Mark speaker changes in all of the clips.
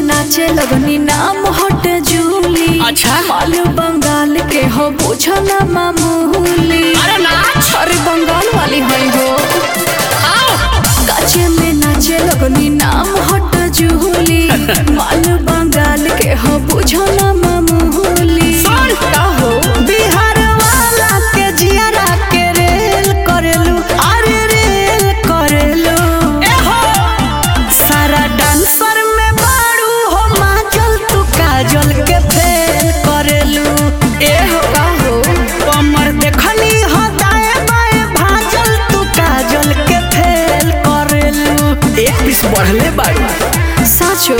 Speaker 1: नाचे लगनी नाम हट जूली
Speaker 2: अच्छा।
Speaker 1: माल बंगाल के हो बुझो ना मामूली
Speaker 2: अरे नाच
Speaker 1: अरे बंगाल वाली है हो
Speaker 2: आओ
Speaker 1: काचे में नाचे लगनी नाम हट जूली माल बंगाल के हो बुझो ना मामूली
Speaker 2: सुन।
Speaker 1: का हो
Speaker 3: बिहार वाला के जियारा के रेल करेलू अरे रेल करेलू
Speaker 2: ए हो
Speaker 3: सारा डांसर में बारू हो माजल तू काजल के फेल करेलू
Speaker 1: ए हो का हो
Speaker 3: कमर देखनी हो दाएं बाएं भाजल तू काजल के फेल करेलू
Speaker 2: एक पीस बढ़ले बाड़ू
Speaker 1: साचो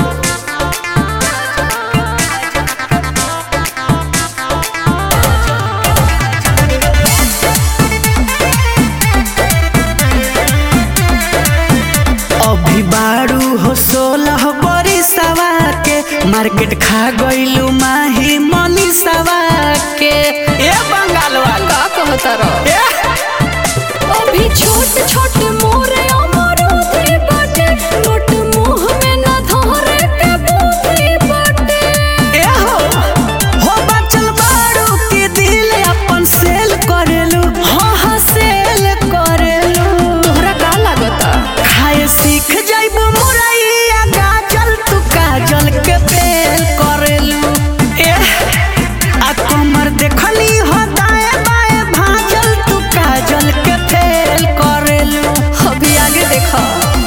Speaker 3: अभी बारू हो सोलह बड़ी सवा के मार्केट खा गईलू माही मनी सवा के
Speaker 2: ए बंगाल वाला
Speaker 1: का कहता रहो
Speaker 2: ए
Speaker 1: अभी छोट छोट मोरे अमरूदी बाटे मोट मुंह में न धरे के बूंदी बाटे
Speaker 3: ए हो हो बचल बारू के दिल अपन सेल करेलू
Speaker 1: हाँ हाँ सेल करेलू तोहरा का लागता
Speaker 3: खाए सीख जाइबू मुरैया गाजल तू काजल के फेल करेलू ए आ कमर देखनी हो दाएं बाएं भाजल तू काजल के फेल करेलू
Speaker 1: अभी आगे देखा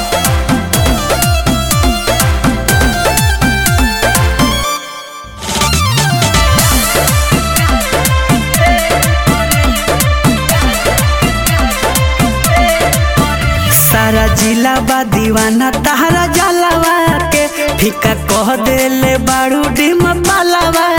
Speaker 3: सारा जिला बा दीवाना तहरा जलवा के फीका कह देले बारू डिम पालवा